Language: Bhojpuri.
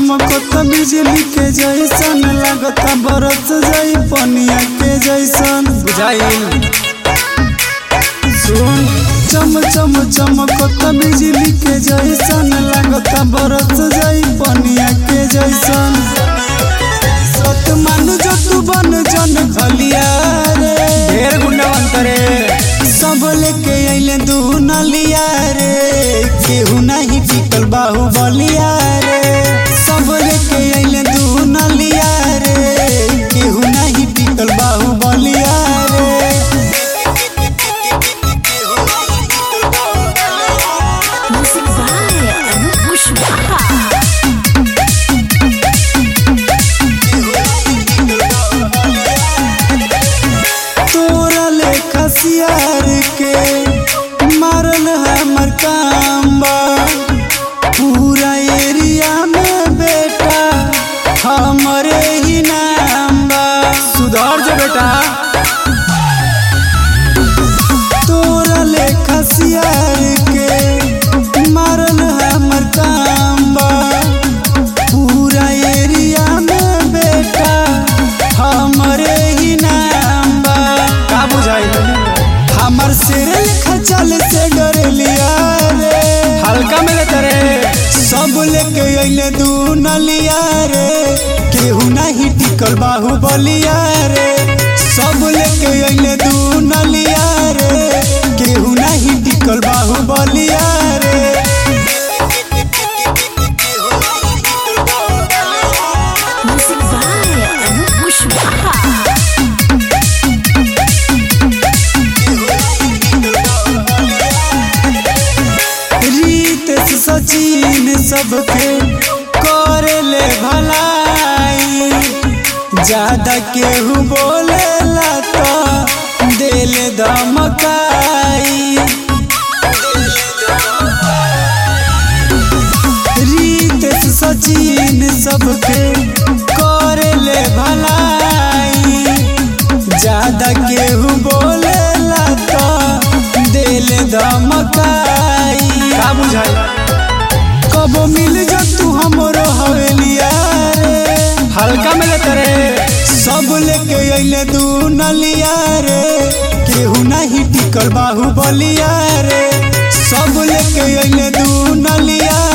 चमकत बिजली के जैसन लागता बरस जाई पनिया के जैसन बुझाइल सुन चम चम चमकत बिजली के जैसन लागता बरस जाई पनिया के जैसन सत मानु जो तू बन जन खलिया रे ढेर गुंडा अंतरे सब लेके अइले दू नलिया रे केहू नहीं टिकल बाहु बलिया रे सब लेके अइले दू नलिया रे केहू नहीं टिकल बाहु बलिया रे Music by Anup Pushwaha. तोरा लेखा सियार के मारल हमर काम बा पूरा एरिया में बेटा हमरे ही नाम बा सुधार जो बेटा तोरा लेखा सियार के मारल हमर काम बा पूरा एरिया में बेटा हमरे ही नाम बा का बुझाइल हमर सिर लेखा चल से डरलिया रे हल्का में लेते रे सब लेके अइले दू नलिया रे केहू नहीं टिकल बाहु बलिया रे सब लेके अइले दू नलिया रे केहू नहीं टिकल बाहु बलिया रे Music by Anup Pushwaha. रीत से सचिन सबके करे ले भलाई ज्यादा केहू बोलेला तो दिल धमकाई रीत से सचिन सबके करे ले भलाई ज्यादा केहू बोलेला तो दिल धमकाई का बुझाइल कबो मिल जा तू हमरो हवेलिया रे हल्का में लेते रे सब लेके अइले दू नलिया रे केहू नहीं टिकल बाहु बलिया रे सब लेके अइले दू नलिया